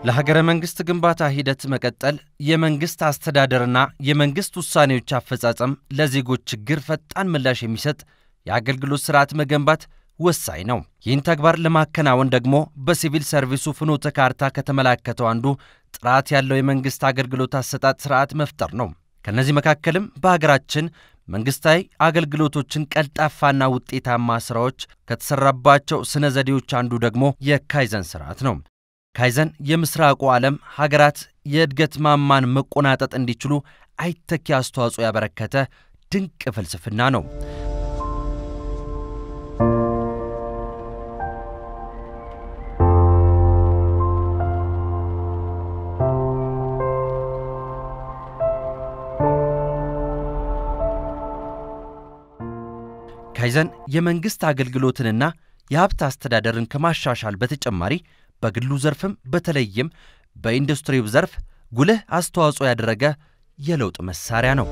ለሀገረ መንግሥት ግንባታ ሂደት መቀጠል የመንግሥት አስተዳደርና የመንግሥት ውሳኔዎች አፈጻጸም ለዜጎች ችግር ፈጣን ምላሽ የሚሰጥ የአገልግሎት ሥርዓት መገንባት ወሳኝ ነው። ይህን ተግባር ለማከናወን ደግሞ በሲቪል ሰርቪሱ ፍኖተ ካርታ ከተመላከተው አንዱ ጥራት ያለው የመንግሥት አገልግሎት አሰጣጥ ሥርዓት መፍጠር ነው። ከእነዚህ መካከልም በሀገራችን መንግሥታዊ አገልግሎቶችን ቀልጣፋና ውጤታማ ሥራዎች ከተሠራባቸው ስነ ዘዴዎች አንዱ ደግሞ የካይዘን ሥርዓት ነው። ካይዘን የምሥራቁ ዓለም ሀገራት የእድገት ማማን መቆናጠጥ እንዲችሉ አይተኪ አስተዋጽኦ ያበረከተ ድንቅ ፍልስፍና ነው። ካይዘን የመንግሥት አገልግሎትንና የሀብት አስተዳደርን ከማሻሻል በተጨማሪ በግሉ ዘርፍም በተለይም በኢንዱስትሪው ዘርፍ ጉልህ አስተዋጽኦ ያደረገ የለውጥ መሳሪያ ነው።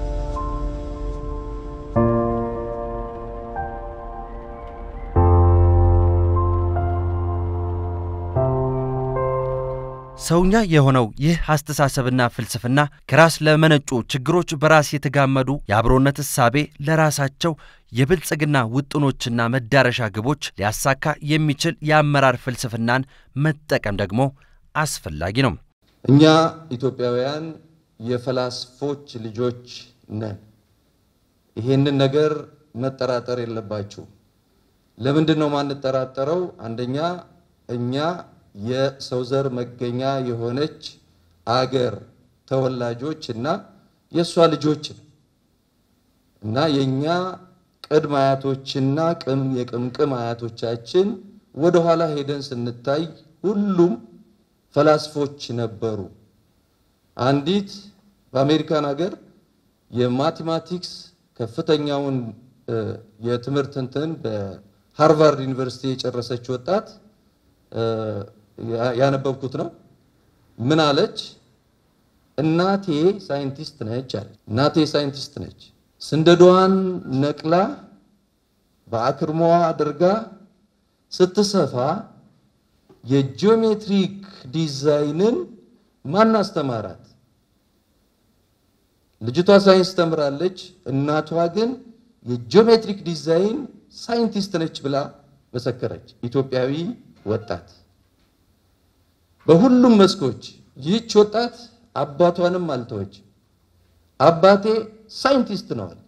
ሰውኛ የሆነው ይህ አስተሳሰብና ፍልስፍና ከራስ ለመነጩ ችግሮች በራስ የተጋመዱ የአብሮነት እሳቤ ለራሳቸው የብልጽግና ውጥኖችና መዳረሻ ግቦች ሊያሳካ የሚችል የአመራር ፍልስፍናን መጠቀም ደግሞ አስፈላጊ ነው። እኛ ኢትዮጵያውያን የፈላስፎች ልጆች ነን። ይሄንን ነገር መጠራጠር የለባችሁ። ለምንድን ነው ማንጠራጠረው? አንደኛ እኛ የሰው ዘር መገኛ የሆነች አገር ተወላጆች እና የእሷ ልጆች እና የእኛ ቅድመ አያቶችና ቅም የቅምቅም አያቶቻችን ወደኋላ ሄደን ስንታይ ሁሉም ፈላስፎች ነበሩ። አንዲት በአሜሪካን ሀገር የማቴማቲክስ ከፍተኛውን የትምህርት እንትን በሃርቫርድ ዩኒቨርሲቲ የጨረሰች ወጣት ያነበብኩት ነው። ምን አለች? እናቴ ሳይንቲስት ነች አለች። እናቴ ሳይንቲስት ነች። ስንደዷን ነቅላ በአክርሞዋ አድርጋ ስትሰፋ የጂኦሜትሪክ ዲዛይንን ማን አስተማራት? ልጅቷ ሳይንስ ተምራለች። እናቷ ግን የጂኦሜትሪክ ዲዛይን ሳይንቲስት ነች ብላ መሰከረች። ኢትዮጵያዊ ወጣት በሁሉም መስኮች ይህች ወጣት አባቷንም አልተወች። አባቴ ሳይንቲስት ነው አለች።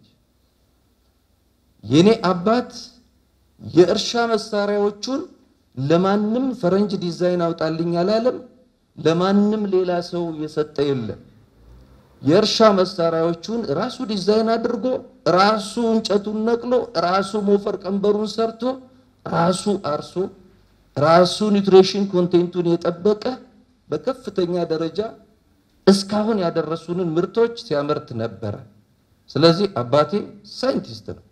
የኔ አባት የእርሻ መሳሪያዎቹን ለማንም ፈረንጅ ዲዛይን አውጣልኝ አላለም። ለማንም ሌላ ሰው የሰጠ የለም። የእርሻ መሳሪያዎቹን ራሱ ዲዛይን አድርጎ ራሱ እንጨቱን ነቅሎ ራሱ ሞፈር ቀንበሩን ሰርቶ ራሱ አርሶ ራሱ ኒውትሪሽን ኮንቴንቱን የጠበቀ በከፍተኛ ደረጃ እስካሁን ያደረሱንን ምርቶች ሲያመርት ነበረ። ስለዚህ አባቴ ሳይንቲስት ነው።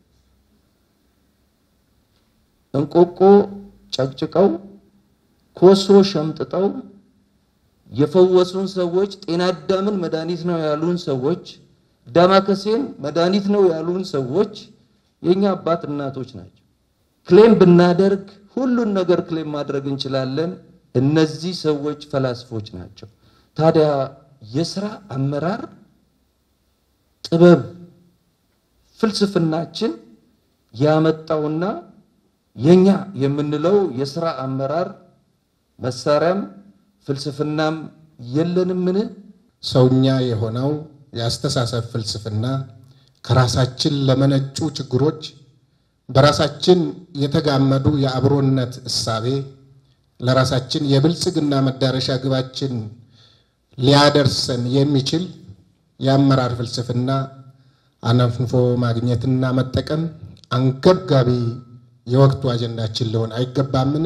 እንቆቆ ጨቅጭቀው ኮሶ ሸምጥጠው የፈወሱን ሰዎች፣ ጤና አዳምን መድኃኒት ነው ያሉን ሰዎች፣ ዳማከሴን መድኃኒት ነው ያሉን ሰዎች የእኛ አባት እናቶች ናቸው። ክሌም ብናደርግ ሁሉን ነገር ክሌም ማድረግ እንችላለን። እነዚህ ሰዎች ፈላስፎች ናቸው። ታዲያ የስራ አመራር ጥበብ ፍልስፍናችን ያመጣውና የኛ የምንለው የስራ አመራር መሳሪያም ፍልስፍናም የለንምን? ሰውኛ የሆነው የአስተሳሰብ ፍልስፍና ከራሳችን ለመነጩ ችግሮች በራሳችን የተጋመዱ የአብሮነት እሳቤ ለራሳችን የብልጽግና መዳረሻ ግባችን ሊያደርሰን የሚችል የአመራር ፍልስፍና አነፍንፎ ማግኘትና መጠቀም አንገብጋቢ የወቅቱ አጀንዳችን ሊሆን አይገባምን?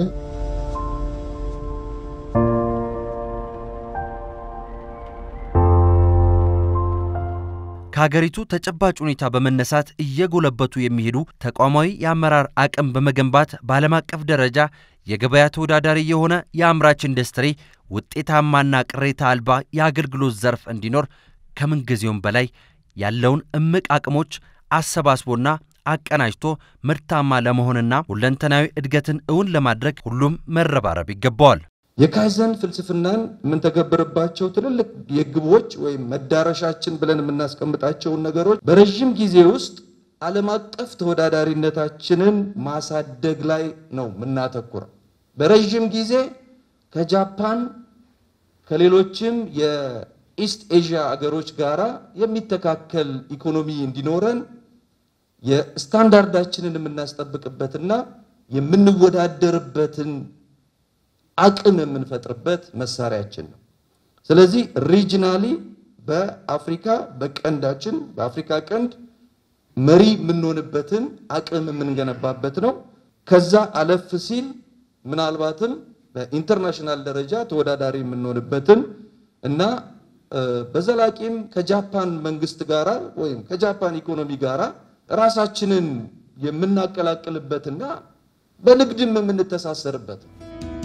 ከሀገሪቱ ተጨባጭ ሁኔታ በመነሳት እየጎለበቱ የሚሄዱ ተቋማዊ የአመራር አቅም በመገንባት በዓለም አቀፍ ደረጃ የገበያ ተወዳዳሪ የሆነ የአምራች ኢንዱስትሪ ውጤታማና ቅሬታ አልባ የአገልግሎት ዘርፍ እንዲኖር ከምንጊዜውም በላይ ያለውን እምቅ አቅሞች አሰባስቦና አቀናጅቶ ምርታማ ለመሆንና ሁለንተናዊ እድገትን እውን ለማድረግ ሁሉም መረባረብ ይገባዋል። የካይዘን ፍልስፍናን የምንተገብርባቸው ትልልቅ የግቦች ወይም መዳረሻችን ብለን የምናስቀምጣቸውን ነገሮች በረዥም ጊዜ ውስጥ ዓለም አቀፍ ተወዳዳሪነታችንን ማሳደግ ላይ ነው የምናተኩረው። በረዥም ጊዜ ከጃፓን ከሌሎችም የኢስት ኤዥያ አገሮች ጋራ የሚተካከል ኢኮኖሚ እንዲኖረን የስታንዳርዳችንን የምናስጠብቅበትና የምንወዳደርበትን አቅም የምንፈጥርበት መሳሪያችን ነው። ስለዚህ ሪጅናሊ በአፍሪካ በቀንዳችን በአፍሪካ ቀንድ መሪ የምንሆንበትን አቅም የምንገነባበት ነው። ከዛ አለፍ ሲል ምናልባትም በኢንተርናሽናል ደረጃ ተወዳዳሪ የምንሆንበትን እና በዘላቂም ከጃፓን መንግስት ጋራ ወይም ከጃፓን ኢኮኖሚ ጋራ ራሳችንን የምናቀላቅልበትና በንግድም የምንተሳሰርበት ነው።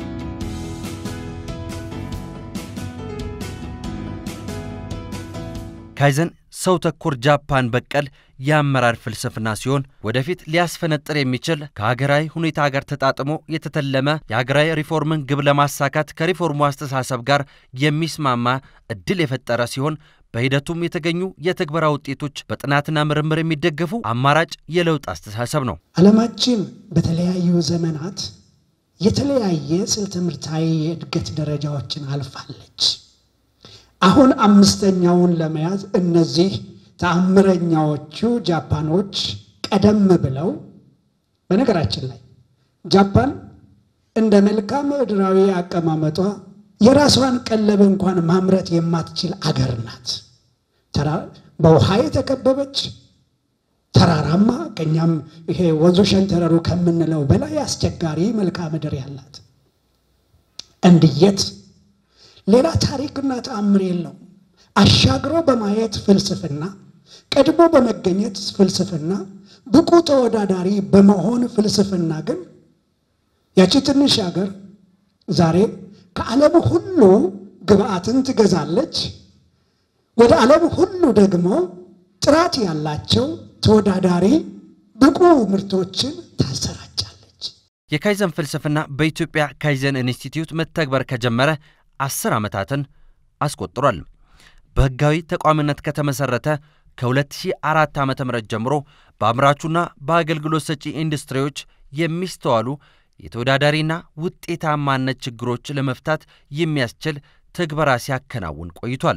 ካይዘን ሰው ተኮር ጃፓን በቀል የአመራር ፍልስፍና ሲሆን ወደፊት ሊያስፈነጥር የሚችል ከሀገራዊ ሁኔታ ጋር ተጣጥሞ የተተለመ የሀገራዊ ሪፎርምን ግብ ለማሳካት ከሪፎርሙ አስተሳሰብ ጋር የሚስማማ እድል የፈጠረ ሲሆን በሂደቱም የተገኙ የትግበራ ውጤቶች በጥናትና ምርምር የሚደገፉ አማራጭ የለውጥ አስተሳሰብ ነው። ዓለማችን በተለያዩ ዘመናት የተለያየ ስልተ ትምህርታዊ የእድገት ደረጃዎችን አልፋለች። አሁን አምስተኛውን ለመያዝ እነዚህ ተአምረኛዎቹ ጃፓኖች ቀደም ብለው በነገራችን ላይ ጃፓን እንደ መልክዓ ምድራዊ አቀማመጧ የራሷን ቀለብ እንኳን ማምረት የማትችል አገር ናት። በውሃ የተከበበች ተራራማ ከኛም ይሄ ወንዞ ሸንተረሩ ከምንለው በላይ አስቸጋሪ መልክዓ ምድር ያላት እንድየት ሌላ ታሪክና ተአምር የለውም። አሻግሮ በማየት ፍልስፍና፣ ቀድሞ በመገኘት ፍልስፍና፣ ብቁ ተወዳዳሪ በመሆን ፍልስፍና ግን ያቺ ትንሽ ሀገር ዛሬ ከዓለም ሁሉ ግብአትን ትገዛለች። ወደ ዓለም ሁሉ ደግሞ ጥራት ያላቸው ተወዳዳሪ ብቁ ምርቶችን ታሰራጫለች። የካይዘን ፍልስፍና በኢትዮጵያ ካይዘን ኢንስቲትዩት መተግበር ከጀመረ አስር ዓመታትን አስቆጥሯል። በሕጋዊ ተቋምነት ከተመሠረተ ከ2004 ዓ ም ጀምሮ በአምራቹና በአገልግሎት ሰጪ ኢንዱስትሪዎች የሚስተዋሉ የተወዳዳሪና ውጤታማነት ችግሮች ለመፍታት የሚያስችል ትግበራ ሲያከናውን ቆይቷል።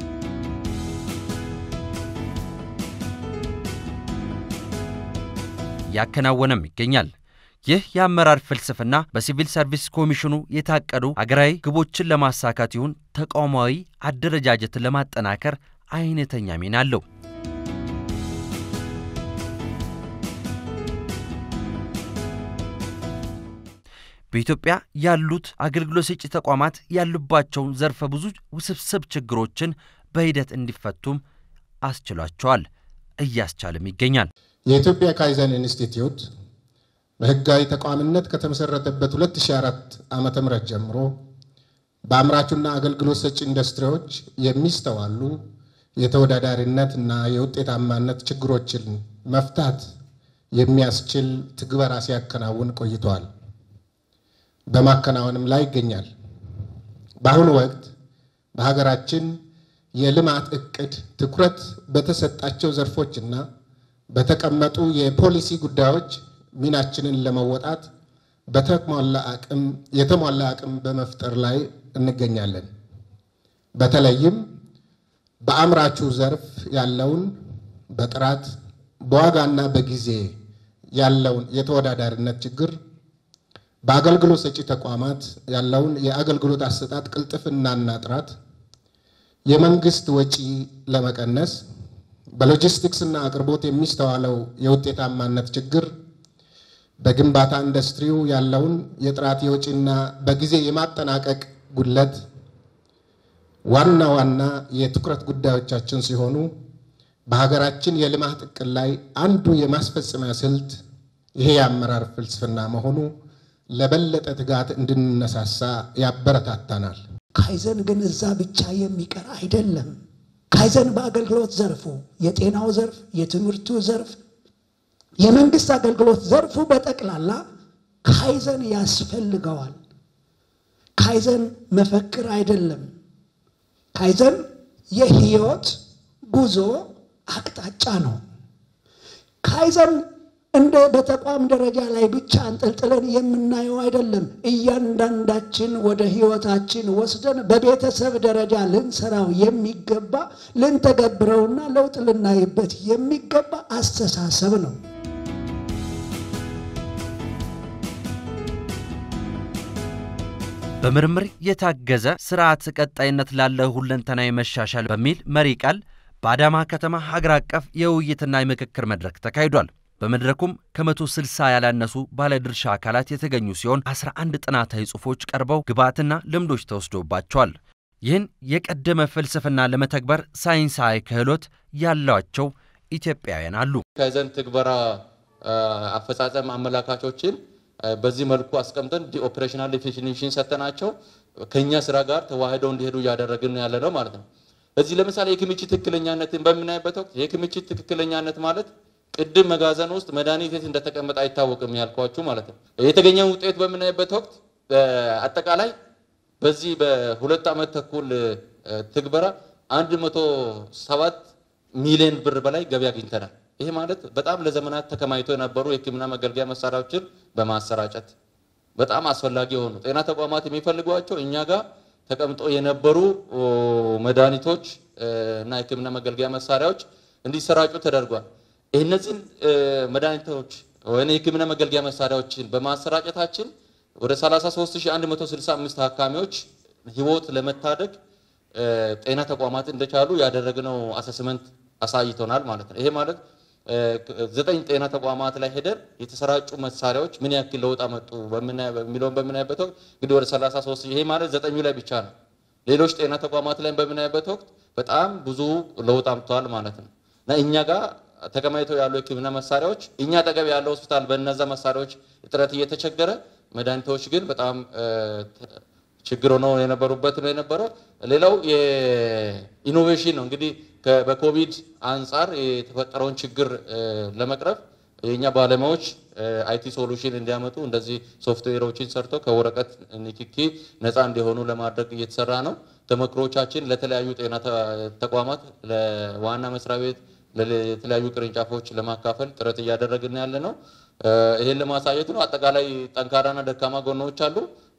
እያከናወነም ይገኛል። ይህ የአመራር ፍልስፍና በሲቪል ሰርቪስ ኮሚሽኑ የታቀዱ አገራዊ ግቦችን ለማሳካት ይሁን ተቋማዊ አደረጃጀትን ለማጠናከር አይነተኛ ሚና አለው። በኢትዮጵያ ያሉት አገልግሎት ሰጪ ተቋማት ያሉባቸውን ዘርፈ ብዙ ውስብስብ ችግሮችን በሂደት እንዲፈቱም አስችሏቸዋል፣ እያስቻለም ይገኛል። የኢትዮጵያ ካይዘን ኢንስቲትዩት በሕጋዊ ተቋምነት ከተመሰረተበት 2004 ዓመተ ምህረት ጀምሮ በአምራቹና አገልግሎት ሰጪ ኢንዱስትሪዎች የሚስተዋሉ የተወዳዳሪነት እና የውጤታማነት ችግሮችን መፍታት የሚያስችል ትግበራ ሲያከናውን ቆይተዋል። በማከናወንም ላይ ይገኛል። በአሁኑ ወቅት በሀገራችን የልማት እቅድ ትኩረት በተሰጣቸው ዘርፎችና በተቀመጡ የፖሊሲ ጉዳዮች ሚናችንን ለመወጣት በተሟላ አቅም የተሟላ አቅም በመፍጠር ላይ እንገኛለን። በተለይም በአምራቹ ዘርፍ ያለውን በጥራት በዋጋና በጊዜ ያለውን የተወዳዳሪነት ችግር፣ በአገልግሎት ሰጪ ተቋማት ያለውን የአገልግሎት አሰጣጥ ቅልጥፍናና ጥራት፣ የመንግስት ወጪ ለመቀነስ፣ በሎጂስቲክስና አቅርቦት የሚስተዋለው የውጤታማነት ችግር በግንባታ ኢንዱስትሪው ያለውን የጥራት የወጪና በጊዜ የማጠናቀቅ ጉድለት ዋና ዋና የትኩረት ጉዳዮቻችን ሲሆኑ በሀገራችን የልማት እቅድ ላይ አንዱ የማስፈጸሚያ ስልት ይሄ የአመራር ፍልስፍና መሆኑ ለበለጠ ትጋት እንድንነሳሳ ያበረታታናል። ካይዘን ግን እዛ ብቻ የሚቀር አይደለም። ካይዘን በአገልግሎት ዘርፉ፣ የጤናው ዘርፍ፣ የትምህርቱ ዘርፍ የመንግስት አገልግሎት ዘርፉ በጠቅላላ ካይዘን ያስፈልገዋል። ካይዘን መፈክር አይደለም። ካይዘን የህይወት ጉዞ አቅጣጫ ነው። ካይዘን እንደ በተቋም ደረጃ ላይ ብቻ አንጠልጥለን የምናየው አይደለም። እያንዳንዳችን ወደ ህይወታችን ወስደን በቤተሰብ ደረጃ ልንሰራው የሚገባ ልንተገብረውና ለውጥ ልናይበት የሚገባ አስተሳሰብ ነው። በምርምር የታገዘ ስርዓት ቀጣይነት ላለው ሁለንተናዊ መሻሻል በሚል መሪ ቃል በአዳማ ከተማ ሀገር አቀፍ የውይይትና የምክክር መድረክ ተካሂዷል። በመድረኩም ከመቶ ስልሳ ያላነሱ ባለድርሻ አካላት የተገኙ ሲሆን 11 ጥናታዊ ጽሑፎች ቀርበው ግብዓትና ልምዶች ተወስዶባቸዋል። ይህን የቀደመ ፍልስፍና ለመተግበር ሳይንሳዊ ክህሎት ያሏቸው ኢትዮጵያውያን አሉ። ካይዘን ትግበራ አፈጻጸም አመላካቾችን በዚህ መልኩ አስቀምጠን ኦፕሬሽናል ዴፊኒሽን ሰጥተናቸው ከኛ ስራ ጋር ተዋህደው እንዲሄዱ እያደረግን ያለ ነው ማለት ነው። እዚህ ለምሳሌ የክምችት ትክክለኛነትን በምናይበት ወቅት የክምችት ትክክለኛነት ማለት ቅድም መጋዘን ውስጥ መድኃኒት የት እንደተቀመጠ አይታወቅም ያልኳችሁ ማለት ነው። የተገኘውን ውጤት በምናይበት ወቅት አጠቃላይ በዚህ በሁለት ዓመት ተኩል ትግበራ 107 ሚሊዮን ብር በላይ ገቢ አግኝተናል። ይሄ ማለት በጣም ለዘመናት ተከማይቶ የነበሩ የሕክምና መገልገያ መሳሪያዎችን በማሰራጨት በጣም አስፈላጊ የሆኑ ጤና ተቋማት የሚፈልጓቸው እኛ ጋር ተቀምጦ የነበሩ መድኃኒቶች እና የሕክምና መገልገያ መሳሪያዎች እንዲሰራጩ ተደርጓል። እነዚህን መድኃኒቶች ወይ የሕክምና መገልገያ መሳሪያዎችን በማሰራጨታችን ወደ 33165 ታካሚዎች ህይወት ለመታደግ ጤና ተቋማት እንደቻሉ ያደረግነው አሰስመንት አሳይቶናል ማለት ነው። ይሄ ማለት ዘጠኝ ጤና ተቋማት ላይ ሄደን የተሰራጩ መሳሪያዎች ምን ያክል ለውጥ አመጡ የሚለውን በምናይበት ወቅት እንግዲህ ወደ 33 ይሄ ማለት ዘጠኙ ላይ ብቻ ነው። ሌሎች ጤና ተቋማት ላይ በምናይበት ወቅት በጣም ብዙ ለውጥ አምጥተዋል ማለት ነው እና እኛ ጋር ተከማይተው ያሉ የህክምና መሳሪያዎች እኛ አጠገብ ያለው ሆስፒታል በእነዛ መሳሪያዎች እጥረት እየተቸገረ መድኃኒቶች ግን በጣም ችግር ሆነው የነበሩበት ነው የነበረው። ሌላው የኢኖቬሽን ነው እንግዲህ በኮቪድ አንጻር የተፈጠረውን ችግር ለመቅረፍ የእኛ ባለሙያዎች አይቲ ሶሉሽን እንዲያመጡ እንደዚህ ሶፍትዌሮችን ሰርተው ከወረቀት ንክኪ ነፃ እንዲሆኑ ለማድረግ እየተሰራ ነው። ተመክሮቻችን ለተለያዩ ጤና ተቋማት ለዋና መስሪያ ቤት ለተለያዩ ቅርንጫፎች ለማካፈል ጥረት እያደረግን ያለ ነው። ይሄን ለማሳየት ነው። አጠቃላይ ጠንካራና ደካማ ጎኖች አሉ።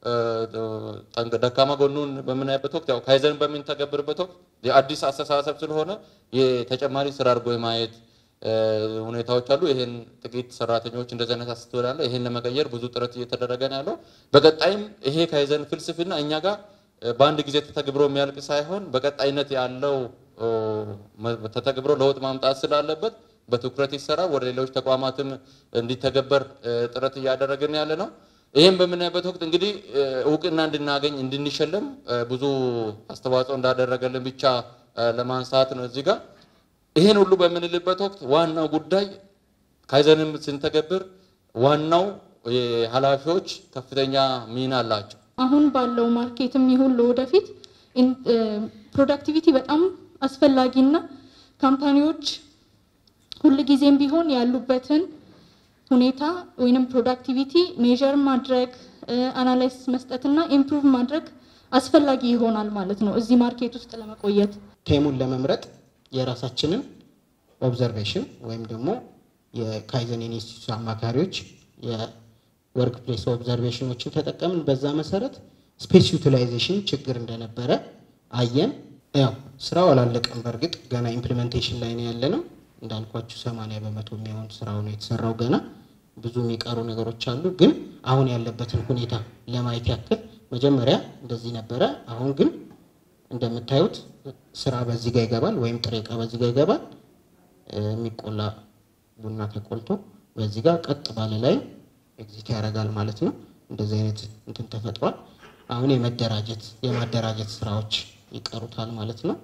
ደካማ ጎኑን በምናይበት ወቅት ያው ካይዘን በምንተገብርበት ወቅት የአዲስ አስተሳሰብ ስለሆነ የተጨማሪ ስራ አድርጎ የማየት ሁኔታዎች አሉ። ይሄን ጥቂት ሰራተኞች እንደዚህ አይነት አስተውል አለ። ይሄን ለመቀየር ብዙ ጥረት እየተደረገ ነው ያለው። በቀጣይም ይሄ ካይዘን ፍልስፍና እኛ ጋር በአንድ ጊዜ ተተግብሮ የሚያልቅ ሳይሆን በቀጣይነት ያለው ተተግብሮ ለውጥ ማምጣት ስላለበት በትኩረት ይሰራ ወደ ሌሎች ተቋማትም እንዲተገበር ጥረት እያደረግን ያለ ነው። ይህም በምናይበት ወቅት እንግዲህ እውቅና እንድናገኝ እንድንሸለም ብዙ አስተዋጽኦ እንዳደረገልን ብቻ ለማንሳት ነው እዚህ ጋር። ይህን ሁሉ በምንልበት ወቅት ዋናው ጉዳይ ካይዘንም ስንተገብር ዋናው ኃላፊዎች ከፍተኛ ሚና አላቸው። አሁን ባለው ማርኬትም ይሁን ለወደፊት ፕሮዳክቲቪቲ በጣም አስፈላጊና ካምፓኒዎች ሁልጊዜም ቢሆን ያሉበትን ሁኔታ ወይንም ፕሮዳክቲቪቲ ሜዥር ማድረግ አናላይስ መስጠትና ኢምፕሩቭ ማድረግ አስፈላጊ ይሆናል ማለት ነው እዚህ ማርኬት ውስጥ ለመቆየት። ቴሙን ለመምረጥ የራሳችንን ኦብዘርቬሽን ወይም ደግሞ የካይዘን ኢንስቲትዩት አማካሪዎች የወርክ ፕሌስ ኦብዘርቬሽኖችን ተጠቀምን። በዛ መሰረት ስፔስ ዩቲላይዜሽን ችግር እንደነበረ አየን። ያው ስራው አላለቀም። በእርግጥ ገና ኢምፕሊሜንቴሽን ላይ ነው ያለ ነው። እንዳልኳችሁ ሰማንያ በመቶ የሚሆን ስራው ነው የተሰራው። ገና ብዙ የሚቀሩ ነገሮች አሉ። ግን አሁን ያለበትን ሁኔታ ለማየት ያክል መጀመሪያ እንደዚህ ነበረ። አሁን ግን እንደምታዩት ስራ በዚህ ጋር ይገባል፣ ወይም ጥሬ ዕቃ በዚህ ጋር ይገባል። የሚቆላ ቡና ተቆልቶ በዚህ ጋር ቀጥ ባለ ላይ ኤግዚት ያደርጋል ማለት ነው። እንደዚህ አይነት እንትን ተፈጥሯል። አሁን የመደራጀት የማደራጀት ስራዎች ይቀሩታል ማለት ነው።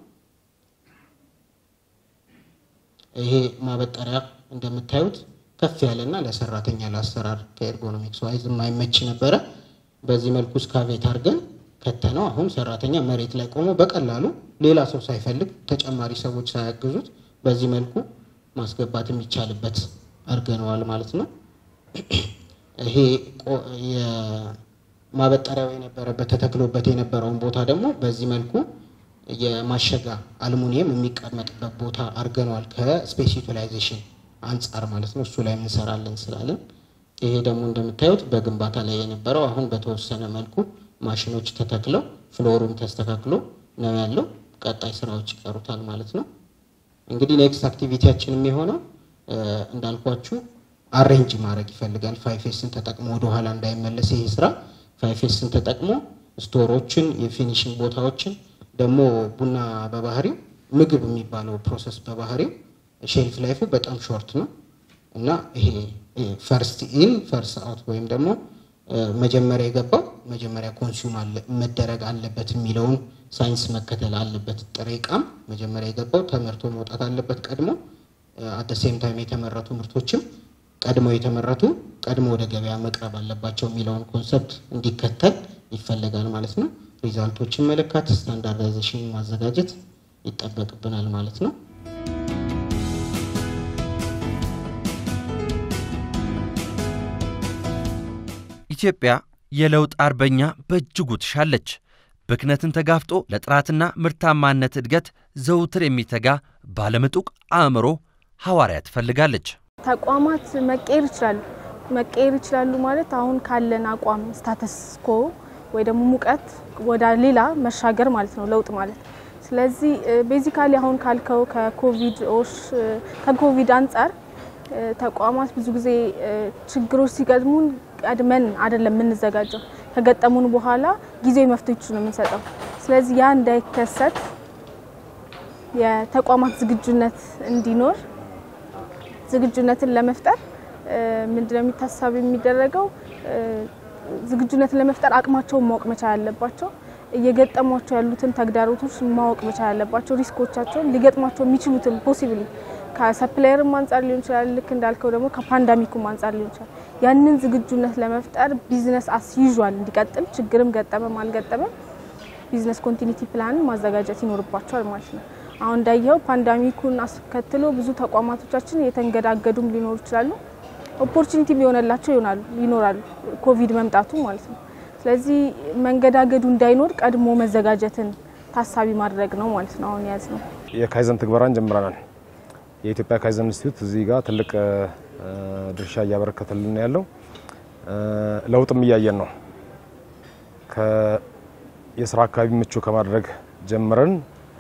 ይሄ ማበጠሪያ እንደምታዩት ከፍ ያለና ለሰራተኛ ለአሰራር ከኤርጎኖሚክስ ዋይዝ የማይመች ነበረ። በዚህ መልኩ ስካቬት አድርገን ከተነው አሁን ሰራተኛ መሬት ላይ ቆሞ በቀላሉ ሌላ ሰው ሳይፈልግ ተጨማሪ ሰዎች ሳያግዙት በዚህ መልኩ ማስገባት የሚቻልበት አድርገነዋል ማለት ነው። ይሄ ማበጠሪያው የነበረበት ተተክሎበት የነበረውን ቦታ ደግሞ በዚህ መልኩ የማሸጋ አልሙኒየም የሚቀመጥበት ቦታ አድርገነዋል። ከስፔስ ዩቲላይዜሽን አንጻር ማለት ነው። እሱ ላይ እንሰራለን ስላለን ይሄ ደግሞ እንደምታዩት በግንባታ ላይ የነበረው አሁን በተወሰነ መልኩ ማሽኖች ተተክለው ፍሎሩም ተስተካክሎ ነው ያለው። ቀጣይ ስራዎች ይቀሩታል ማለት ነው። እንግዲህ ኔክስት አክቲቪቲያችን የሚሆነው እንዳልኳችሁ አሬንጅ ማድረግ ይፈልጋል። ፋይፌስን ተጠቅሞ ወደኋላ እንዳይመለስ ይሄ ስራ ፋይፌስን ተጠቅሞ ስቶሮችን፣ የፊኒሽንግ ቦታዎችን ደግሞ ቡና በባህሪው ምግብ የሚባለው ፕሮሰስ በባህሪው ሼልፍ ላይፉ በጣም ሾርት ነው እና ይሄ ፈርስት ኢን ፈርስት አውት ወይም ደግሞ መጀመሪያ የገባው መጀመሪያ ኮንሱም መደረግ አለበት የሚለውን ሳይንስ መከተል አለበት። ጥሬ ዕቃም መጀመሪያ የገባው ተመርቶ መውጣት አለበት ቀድሞ። አት ሴም ታይም የተመረቱ ምርቶችም ቀድመው የተመረቱ ቀድሞ ወደ ገበያ መቅረብ አለባቸው የሚለውን ኮንሰፕት እንዲከተል ይፈለጋል ማለት ነው። ሪዛልቶችን መለካት፣ ስታንዳርዳይዜሽን ማዘጋጀት ይጠበቅብናል ማለት ነው። ኢትዮጵያ የለውጥ አርበኛ በእጅጉ ትሻለች። ብክነትን ተጋፍጦ ለጥራትና ምርታማነት እድገት ዘውትር የሚተጋ ባለምጡቅ አእምሮ ሐዋርያ ትፈልጋለች። ተቋማት መቀየር ይችላሉ። መቀየር ይችላሉ ማለት አሁን ካለን አቋም ስታተስ ኮ ወይ ደግሞ ሙቀት ወደ ሌላ መሻገር ማለት ነው ለውጥ ማለት። ስለዚህ ቤዚካሊ አሁን ካልከው ከኮቪድ ኦሽ ከኮቪድ አንጻር ተቋማት ብዙ ጊዜ ችግሮች ሲገጥሙን ቀድመን አይደለም የምንዘጋጀው፣ ከገጠሙን በኋላ ጊዜያዊ መፍትሄዎች ነው የምንሰጠው። ስለዚህ ያ እንዳይከሰት የተቋማት ዝግጁነት እንዲኖር ዝግጁነትን ለመፍጠር ምንድነው የሚታሰብ የሚደረገው? ዝግጁነትን ለመፍጠር አቅማቸውን ማወቅ መቻል አለባቸው። እየገጠሟቸው ያሉትን ተግዳሮቶች ማወቅ መቻል አለባቸው። ሪስኮቻቸውን ሊገጥሟቸው የሚችሉትን ፖሲብሊ ከሰፕላየርም አንጻር ሊሆን ይችላል። ልክ እንዳልከው ደግሞ ከፓንዳሚኩም አንጻር ሊሆን ይችላል። ያንን ዝግጁነት ለመፍጠር ቢዝነስ አስ ዩዥዋል እንዲቀጥል ችግርም ገጠመም አልገጠመም ቢዝነስ ኮንቲኒቲ ፕላን ማዘጋጀት ይኖርባቸዋል ማለት ነው። አሁን እንዳየኸው ፓንዳሚኩን አስከትሎ ብዙ ተቋማቶቻችን የተንገዳገዱም ሊኖሩ ይችላሉ። ኦፖርቹኒቲ ሊሆነላቸው ይሆናሉ ይኖራሉ ኮቪድ መምጣቱ ማለት ነው። ስለዚህ መንገዳገዱ እንዳይኖር ቀድሞ መዘጋጀትን ታሳቢ ማድረግ ነው ማለት ነው። አሁን ያዝ ነው የካይዘን ትግበራን ጀምረናል። የኢትዮጵያ ካይዘን ኢንስቲትዩት እዚህ ጋር ትልቅ ድርሻ እያበረከተልን ያለው ለውጥም እያየን ነው። የስራ አካባቢ ምቹ ከማድረግ ጀምረን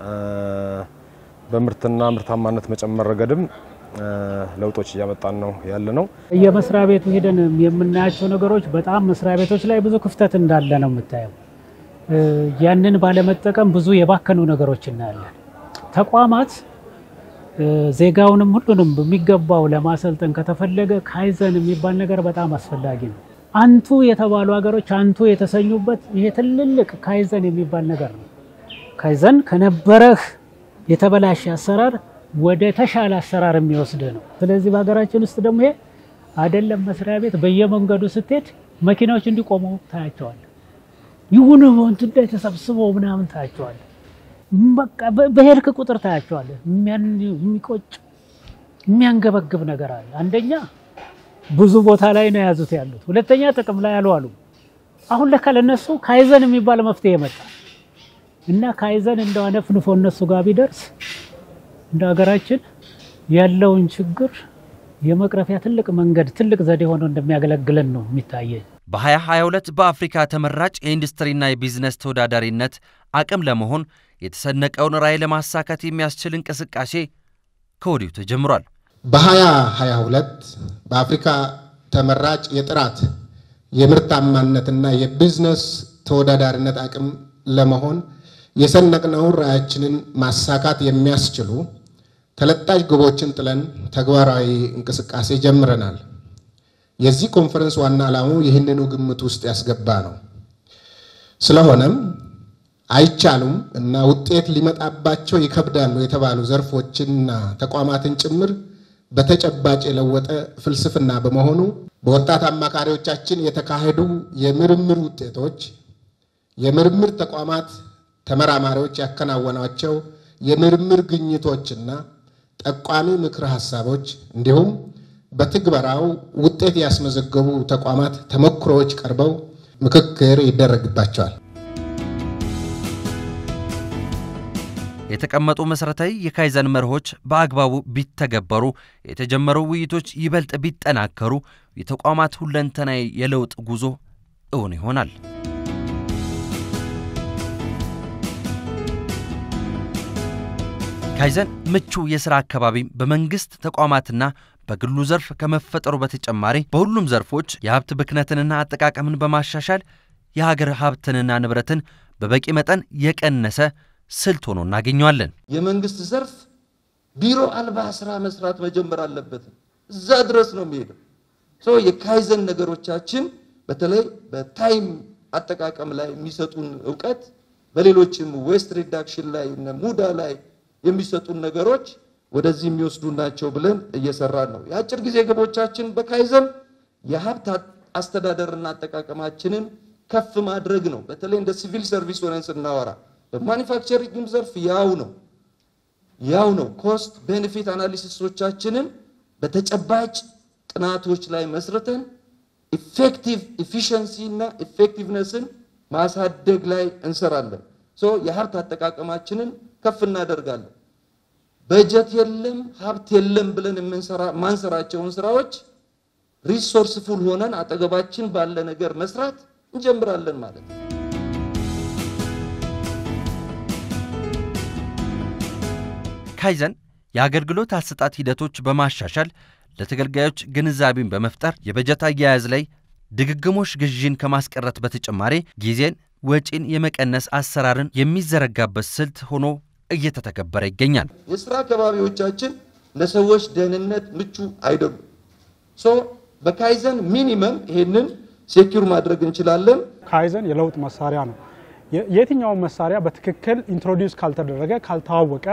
በምርትና ምርታማነት መጨመር ረገድም ለውጦች እያመጣን ነው ያለ ነው። የመስሪያ ቤቱ ሄደን የምናያቸው ነገሮች በጣም መስሪያ ቤቶች ላይ ብዙ ክፍተት እንዳለ ነው የምታየው። ያንን ባለመጠቀም ብዙ የባከኑ ነገሮች እናያለን። ተቋማት ዜጋውንም ሁሉንም በሚገባው ለማሰልጠን ከተፈለገ ካይዘን የሚባል ነገር በጣም አስፈላጊ ነው። አንቱ የተባሉ ሀገሮች አንቱ የተሰኙበት ይሄ ትልልቅ ካይዘን የሚባል ነገር ነው። ካይዘን ከነበረህ የተበላሸ አሰራር ወደ ተሻለ አሰራር የሚወስድ ነው። ስለዚህ በሀገራችን ውስጥ ደግሞ ይሄ አይደለም መስሪያ ቤት በየመንገዱ ስትሄድ መኪናዎች እንዲቆሙ ታያቸዋል። ይሁን እንትን ላይ ተሰብስበው ምናምን ታያቸዋል። በቃ በሄድክ ቁጥር ታያቸዋል። የሚቆጭ የሚያንገበግብ ነገር አለ። አንደኛ ብዙ ቦታ ላይ ነው የያዙት ያሉት፣ ሁለተኛ ጥቅም ላይ አልዋሉ። አሁን ለካ ለነሱ ካይዘን የሚባል መፍትሄ መጣ እና ካይዘን እንደው አነፍንፎ እነሱ ጋር ቢደርስ እንደ ሀገራችን ያለውን ችግር የመቅረፊያ ትልቅ መንገድ ትልቅ ዘዴ ሆኖ እንደሚያገለግለን ነው የሚታየኝ። በ2022 በአፍሪካ ተመራጭ የኢንዱስትሪና የቢዝነስ ተወዳዳሪነት አቅም ለመሆን የተሰነቀውን ራዕይ ለማሳካት የሚያስችል እንቅስቃሴ ከወዲሁ ተጀምሯል። በ2022 በአፍሪካ ተመራጭ የጥራት የምርታማነትና የቢዝነስ ተወዳዳሪነት አቅም ለመሆን የሰነቅነውን ራዕያችንን ማሳካት የሚያስችሉ ተለጣጭ ግቦችን ጥለን ተግባራዊ እንቅስቃሴ ጀምረናል። የዚህ ኮንፈረንስ ዋና ዓላማው ይህንኑ ግምት ውስጥ ያስገባ ነው። ስለሆነም አይቻሉም እና ውጤት ሊመጣባቸው ይከብዳሉ የተባሉ ዘርፎችንና ተቋማትን ጭምር በተጨባጭ የለወጠ ፍልስፍና በመሆኑ በወጣት አማካሪዎቻችን የተካሄዱ የምርምር ውጤቶች የምርምር ተቋማት ተመራማሪዎች ያከናወኗቸው የምርምር ግኝቶችና ጠቋሚ ምክረ ሀሳቦች እንዲሁም በትግበራው ውጤት ያስመዘገቡ ተቋማት ተሞክሮዎች ቀርበው ምክክር ይደረግባቸዋል። የተቀመጡ መሠረታዊ የካይዘን መርሆች በአግባቡ ቢተገበሩ፣ የተጀመሩ ውይይቶች ይበልጥ ቢጠናከሩ የተቋማት ሁለንተናዊ የለውጥ ጉዞ እውን ይሆናል። ካይዘን ምቹ የሥራ አካባቢ በመንግሥት ተቋማትና በግሉ ዘርፍ ከመፈጠሩ በተጨማሪ በሁሉም ዘርፎች የሀብት ብክነትንና አጠቃቀምን በማሻሻል የሀገር ሀብትንና ንብረትን በበቂ መጠን የቀነሰ ስልት ሆኖ እናገኘዋለን። የመንግስት ዘርፍ ቢሮ አልባ ስራ መስራት መጀመር አለበት። እዛ ድረስ ነው የሚሄደው። ሶ የካይዘን ነገሮቻችን በተለይ በታይም አጠቃቀም ላይ የሚሰጡን እውቀት በሌሎችም ዌስት ሪዳክሽን ላይ እነ ሙዳ ላይ የሚሰጡን ነገሮች ወደዚህ የሚወስዱ ናቸው ብለን እየሰራን ነው። የአጭር ጊዜ ግቦቻችን በካይዘን የሀብት አስተዳደርና አጠቃቀማችንን ከፍ ማድረግ ነው። በተለይ እንደ ሲቪል ሰርቪስ ሆነን ስናወራ በማኒፋክቸሪንግ ዘርፍ ያው ነው ያው ነው። ኮስት ቤኔፊት አናሊሲሶቻችንን በተጨባጭ ጥናቶች ላይ መስርተን ኢፌክቲቭ ኢፊሽንሲ እና ኢፌክቲቭነስን ማሳደግ ላይ እንሰራለን። ሶ የሀብት አጠቃቀማችንን ከፍ እናደርጋለን። በጀት የለም ሀብት የለም ብለን የምንሰራ ማንሰራቸውን ስራዎች ሪሶርስ ፉል ሆነን አጠገባችን ባለ ነገር መስራት እንጀምራለን ማለት ነው። ካይዘን የአገልግሎት አሰጣጥ ሂደቶች በማሻሻል ለተገልጋዮች ግንዛቤን በመፍጠር የበጀት አያያዝ ላይ ድግግሞሽ ግዢን ከማስቀረት በተጨማሪ ጊዜን፣ ወጪን የመቀነስ አሰራርን የሚዘረጋበት ስልት ሆኖ እየተተገበረ ይገኛል። የስራ አካባቢዎቻችን ለሰዎች ደህንነት ምቹ አይደሉም። ሶ በካይዘን ሚኒመም ይሄንን ሴኪር ማድረግ እንችላለን። ካይዘን የለውጥ መሳሪያ ነው። የትኛውን መሳሪያ በትክክል ኢንትሮዲውስ ካልተደረገ ካልታወቀ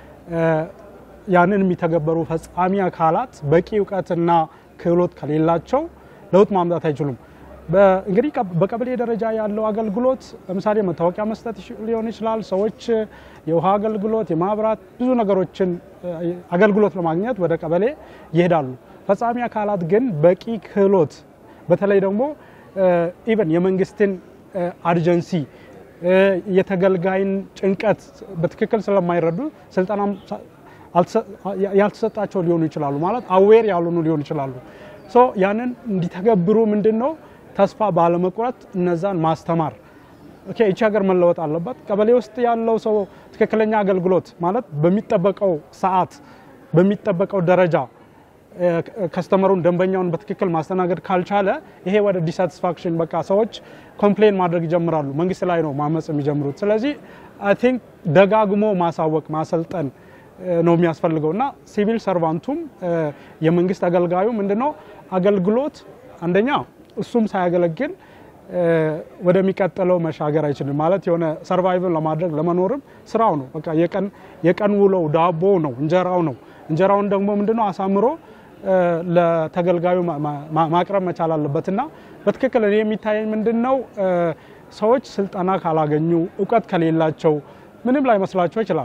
ያንን የሚተገበሩ ፈጻሚ አካላት በቂ እውቀትና ክህሎት ከሌላቸው ለውጥ ማምጣት አይችሉም። እንግዲህ በቀበሌ ደረጃ ያለው አገልግሎት ለምሳሌ መታወቂያ መስጠት ሊሆን ይችላል። ሰዎች የውሃ አገልግሎት፣ የማብራት ብዙ ነገሮችን አገልግሎት ለማግኘት ወደ ቀበሌ ይሄዳሉ። ፈጻሚ አካላት ግን በቂ ክህሎት በተለይ ደግሞ ኢቨን የመንግስትን አርጀንሲ የተገልጋይን ጭንቀት በትክክል ስለማይረዱ ስልጠና ያልተሰጣቸው ሊሆኑ ይችላሉ። ማለት አዌር ያልሆኑ ሊሆኑ ይችላሉ። ሶ ያንን እንዲተገብሩ ምንድን ነው ተስፋ ባለመቁረጥ እነዛን ማስተማር። ኦኬ ይቺ ሀገር መለወጥ አለባት። ቀበሌ ውስጥ ያለው ሰው ትክክለኛ አገልግሎት ማለት በሚጠበቀው ሰዓት በሚጠበቀው ደረጃ ከስተመሩን ደንበኛውን በትክክል ማስተናገድ ካልቻለ ይሄ ወደ ዲሳቲስፋክሽን በቃ ሰዎች ኮምፕሌን ማድረግ ይጀምራሉ። መንግስት ላይ ነው ማመፅ የሚጀምሩት። ስለዚህ አይ ቲንክ ደጋግሞ ማሳወቅ ማሰልጠን ነው የሚያስፈልገው እና ሲቪል ሰርቫንቱም የመንግስት አገልጋዩ ምንድነው አገልግሎት አንደኛ እሱም ሳያገለግል ወደሚቀጥለው መሻገር አይችልም። ማለት የሆነ ሰርቫይቭን ለማድረግ ለመኖርም ስራው ነው በቃ የቀን ውሎው ዳቦ ነው እንጀራው ነው። እንጀራውን ደግሞ ምንድነው አሳምሮ ለተገልጋዩ ማቅረብ መቻል አለበት እና በትክክል እኔ የሚታየኝ ምንድን ነው ሰዎች ስልጠና ካላገኙ እውቀት ከሌላቸው ምንም ላይ መስላቸው ይችላል።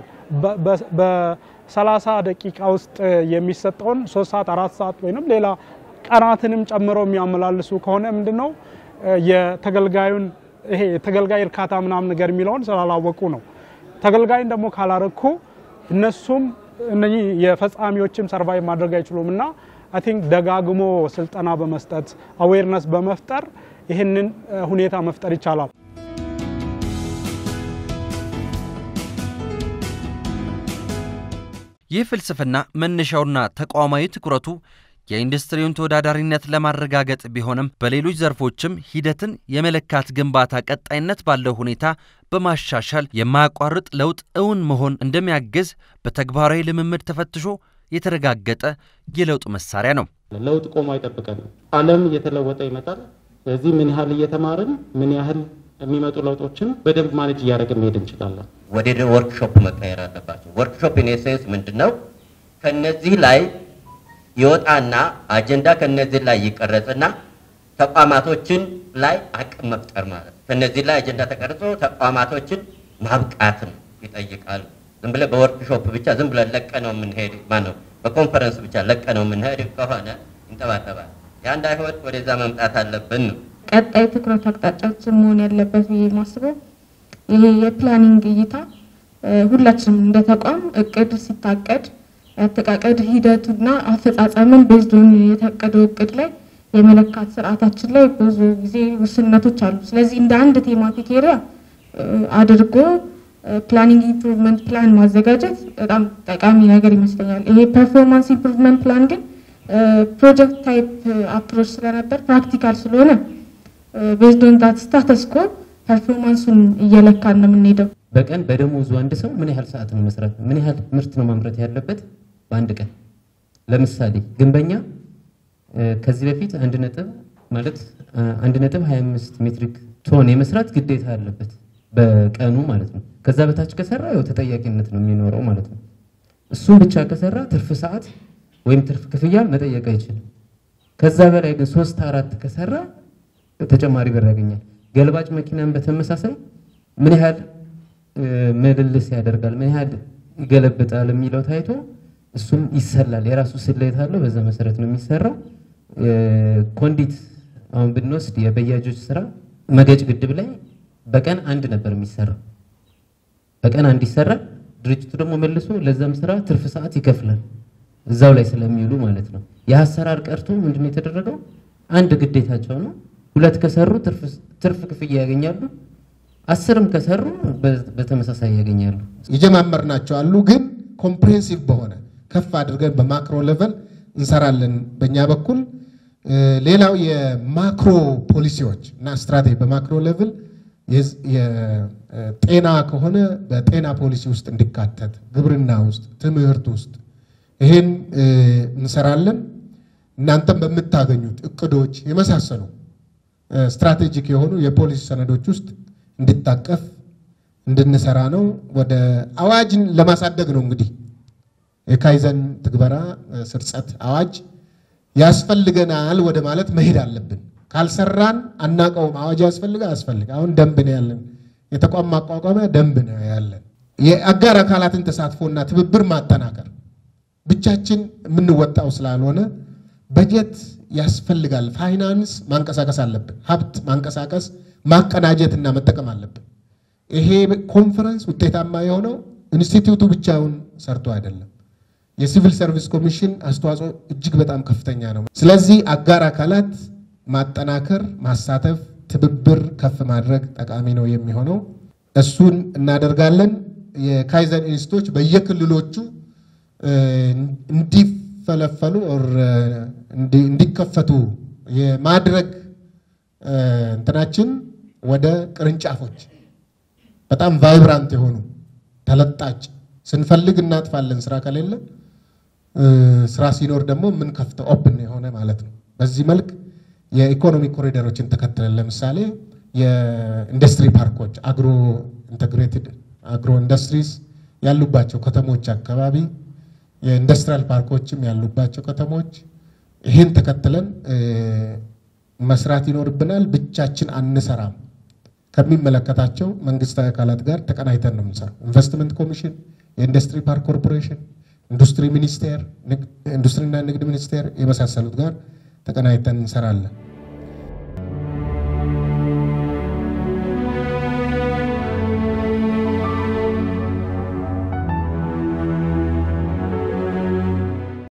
በሰላሳ ደቂቃ ውስጥ የሚሰጠውን ሶስት ሰዓት አራት ሰዓት ወይም ሌላ ቀናትንም ጨምረው የሚያመላልሱ ከሆነ ምንድን ነው የተገልጋዩን ይሄ የተገልጋይ እርካታ ምናምን ነገር የሚለውን ስላላወቁ ነው። ተገልጋይን ደግሞ ካላረኩ እነሱም እነኚህ የፈጻሚዎችም ሰርቫይቭ ማድረግ አይችሉም እና አይ ቲንክ ደጋግሞ ስልጠና በመስጠት አዌርነስ በመፍጠር ይህንን ሁኔታ መፍጠር ይቻላል። ይህ ፍልስፍና መነሻውና ተቋማዊ ትኩረቱ የኢንዱስትሪውን ተወዳዳሪነት ለማረጋገጥ ቢሆንም በሌሎች ዘርፎችም ሂደትን የመለካት ግንባታ ቀጣይነት ባለው ሁኔታ በማሻሻል የማያቋርጥ ለውጥ እውን መሆን እንደሚያግዝ በተግባራዊ ልምምድ ተፈትሾ የተረጋገጠ የለውጥ መሳሪያ ነው። ለውጥ ቆሞ አይጠብቀንም። ዓለም እየተለወጠ ይመጣል። ስለዚህ ምን ያህል እየተማርን ምን ያህል የሚመጡ ለውጦችን በደንብ ማኔጅ እያደረግን መሄድ እንችላለን። ወደ ወርክሾፕ መቀየር አለባቸው። ወርክሾፕ ኢኔሴንስ ምንድን ነው? ከነዚህ ላይ ይወጣና አጀንዳ ከነዚህ ላይ ይቀረጽና ተቋማቶችን ላይ አቅም መፍጠር ማለት ነው። ከነዚህ ላይ አጀንዳ ተቀርጾ ተቋማቶችን ማብቃትም ይጠይቃሉ። ዝም ብለህ በወርክሾፕ ብቻ ዝም ብለህ ለቀ ነው የምንሄድ ማነው በኮንፈረንስ ብቻ ለቀ ነው የምንሄድ ከሆነ ይንጠባጠባል። ያ እንዳይሆን ወደዛ መምጣት አለብን ነው። ቀጣይ ትኩረት አቅጣጫችን መሆን ያለበት ብዬ ማስበው ይሄ የፕላኒንግ እይታ ሁላችንም እንደ ተቋም እቅድ ሲታቀድ የአጠቃቀድ ሂደቱና አፈጻጸምን ቤዝዶን የታቀደው እቅድ ላይ የመለካት ስርዓታችን ላይ ብዙ ጊዜ ውስንነቶች አሉ። ስለዚህ እንደ አንድ ቴማቲክ ኤሪያ አድርጎ ፕላኒንግ ኢምፕሩቭመንት ፕላን ማዘጋጀት በጣም ጠቃሚ ነገር ይመስለኛል። ይሄ ፐርፎርማንስ ኢምፕሩቭመንት ፕላን ግን ፕሮጀክት ታይፕ አፕሮች ስለነበር ፕራክቲካል ስለሆነ ቤዝዶን ዳት ስታተስ ኮ ፐርፎርማንሱን እየለካን ነው የምንሄደው። በቀን በደሞዙ አንድ ሰው ምን ያህል ሰዓት ነው መስራት፣ ምን ያህል ምርት ነው ማምረት ያለበት በአንድ ቀን? ለምሳሌ ግንበኛ ከዚህ በፊት አንድ ነጥብ ማለት አንድ ነጥብ 25 ሜትሪክ ቶን የመስራት ግዴታ አለበት በቀኑ ማለት ነው። ከዛ በታች ከሰራ ያው ተጠያቂነት ነው የሚኖረው ማለት ነው። እሱም ብቻ ከሰራ ትርፍ ሰዓት ወይም ትርፍ ክፍያ መጠየቅ አይችልም። ከዛ በላይ ግን ሶስት አራት ከሰራ ተጨማሪ ብር ያገኛል። ገልባጭ መኪናን በተመሳሳይ ምን ያህል ምልልስ ያደርጋል፣ ምን ያህል ይገለብጣል የሚለው ታይቶ እሱም ይሰላል። የራሱ ስሌት አለው። በዛ መሰረት ነው የሚሰራው። ኮንዲት አሁን ብንወስድ የበያጆች ስራ መገጭ ግድብ ላይ በቀን አንድ ነበር የሚሰራው። በቀን አንድ ይሰራል። ድርጅቱ ደግሞ መልሶ ለዛም ስራ ትርፍ ሰዓት ይከፍላል። እዛው ላይ ስለሚውሉ ማለት ነው። ይህ አሰራር ቀርቶ ምንድነው የተደረገው? አንድ ግዴታቸው ነው። ሁለት ከሰሩ ትርፍ ክፍያ ያገኛሉ። አስርም ከሰሩ በተመሳሳይ ያገኛሉ። የጀማመርናቸው አሉ፣ ግን ኮምፕሬሄንሲቭ በሆነ ከፍ አድርገን በማክሮ ሌቨል እንሰራለን በእኛ በኩል። ሌላው የማክሮ ፖሊሲዎች እና ስትራቴጂ በማክሮ ሌቭል የጤና ከሆነ በጤና ፖሊሲ ውስጥ እንዲካተት፣ ግብርና ውስጥ፣ ትምህርት ውስጥ ይህን እንሰራለን። እናንተም በምታገኙት እቅዶች የመሳሰሉ ስትራቴጂክ የሆኑ የፖሊሲ ሰነዶች ውስጥ እንዲታቀፍ እንድንሰራ ነው። ወደ አዋጅን ለማሳደግ ነው እንግዲህ የካይዘን ትግበራ ስርጸት አዋጅ ያስፈልገናል ወደ ማለት መሄድ አለብን። ካልሰራን አናቀውም። አዋጅ ያስፈልገ አያስፈልግ አሁን ደንብ ነው ያለን፣ የተቋም ማቋቋሚያ ደንብ ነው ያለን። የአጋር አካላትን ተሳትፎና ትብብር ማጠናከር ብቻችን የምንወጣው ስላልሆነ በጀት ያስፈልጋል። ፋይናንስ ማንቀሳቀስ አለብን። ሀብት ማንቀሳቀስ ማቀናጀትና መጠቀም አለብን። ይሄ ኮንፈረንስ ውጤታማ የሆነው ኢንስቲትዩቱ ብቻውን ሰርቶ አይደለም። የሲቪል ሰርቪስ ኮሚሽን አስተዋጽኦ እጅግ በጣም ከፍተኛ ነው። ስለዚህ አጋር አካላት ማጠናከር፣ ማሳተፍ፣ ትብብር ከፍ ማድረግ ጠቃሚ ነው የሚሆነው። እሱን እናደርጋለን። የካይዘን ኢንስቲትዩቶች በየክልሎቹ እንዲፈለፈሉ እንዲከፈቱ የማድረግ እንትናችን ወደ ቅርንጫፎች በጣም ቫይብራንት የሆኑ ተለጣጭ ስንፈልግ እናጥፋለን። ስራ ከሌለ ስራ ሲኖር ደግሞ የምንከፍተው ኦፕን የሆነ ማለት ነው። በዚህ መልክ የኢኮኖሚ ኮሪደሮችን ተከትለን ለምሳሌ የኢንዱስትሪ ፓርኮች አግሮ ኢንተግሬትድ አግሮ ኢንዱስትሪስ ያሉባቸው ከተሞች አካባቢ የኢንዱስትሪያል ፓርኮችም ያሉባቸው ከተሞች ይህን ተከትለን መስራት ይኖርብናል። ብቻችን አንሰራም። ከሚመለከታቸው መንግስታዊ አካላት ጋር ተቀናይተን ነው የምንሰራው። ኢንቨስትመንት ኮሚሽን፣ የኢንዱስትሪ ፓርክ ኮርፖሬሽን፣ ኢንዱስትሪ ሚኒስቴር፣ ኢንዱስትሪና ንግድ ሚኒስቴር የመሳሰሉት ጋር ተቀናይተን እንሰራለን።